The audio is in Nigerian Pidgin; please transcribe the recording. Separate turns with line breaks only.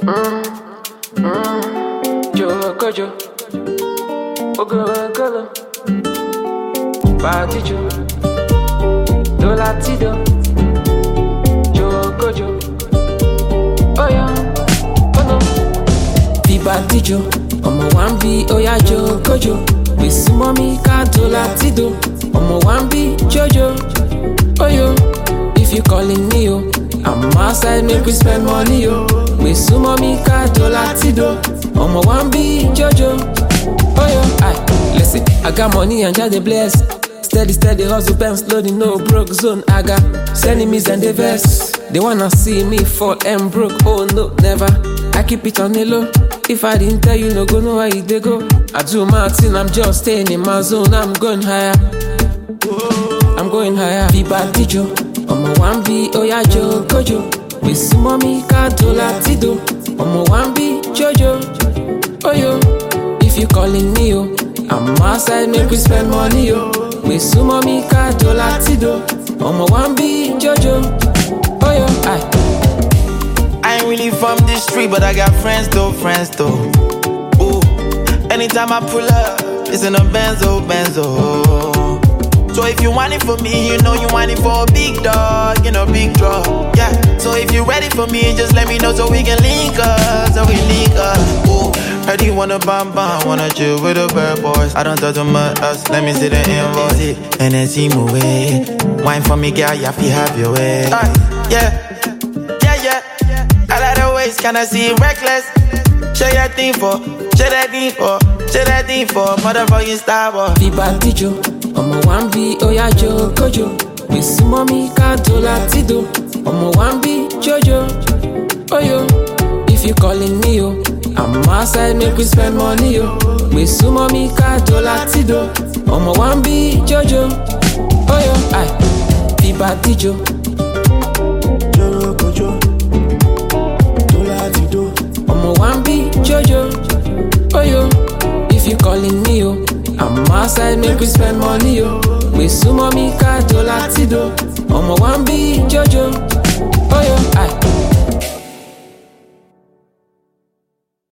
Jokojo, Ogorogolo, Batijo, Dolatido, Jokojo, Oya, Ono, Bibatijo, ọmọ wa ń bí Oya Jokojo, Gbèsè mọ́mí ká Dolatido, ọmọ wa ń bí Jojo, Oyo, if you calling me o, I'm outside make we spend money o, Gbèsè mọ́mí ká Dolatido, ọmọ wa ń bí Jojo, Oyo, aye, listen, I got money and just dey bless. Steady, steady, hustle, pens loading, no broke zone. I got enemies and they vex. They wanna see me fall and broke. Oh no, never. I keep it on the low. If I didn't tell you, no go know where you they go. I do my thing, I'm just staying in my zone. I'm going higher. I'm going higher. Viva Tijo, ọmọ wa ń bí Oya Jokojo. Gbèsè mọ́mí ká Dolatido. ọmọ wa ń bí Jojo. Oyo, if you calling me o, I'm outside make we spend money o. Gbèsè mọ́mí ká Dolatido. ọmọ wa ń bí Jojo. Oyo, aye.
I ain't really from this street, but I got friends though, friends though. Ooh, anytime I pull up, it's in a Benzo, Benzo. So if you want it for me, you know you want it for a big dog, you know, big draw. Yeah. So if you ready for me, just let me know so we can link up, so we link up. Ooh, heard you wanna bam bam, wanna chill with the bad boys. I don't talk too much, us. Let me see the invoice. And then see my way. Wine for me, girl, you have to have your way. Uh, yeah, yeah, yeah. I like the ways, can I see reckless? Share your thing for, share that thing for, share that thing for, motherfucking star boy.
Bibatijo, ọmọ wa ń bí Oya Jokojo. Gbèsè mọ́mí ká Dolatido. ọmọ wa ń bí Jojo. Oyo, if you calling me o, I'm outside make we spend money o. Gbèsè mọ́mí ká Dolatido. ọmọ wa ń bí Jojo. Oyo, aye. Bibatijo,
Jokojo, Dolatido,
ọmọ wa ń bí Jojo. Oyo, if you calling me o, I'm outside make we spend money o. Gbèsè mọ́mí ká Dolatido. ọmọ wa ń bí Jojo.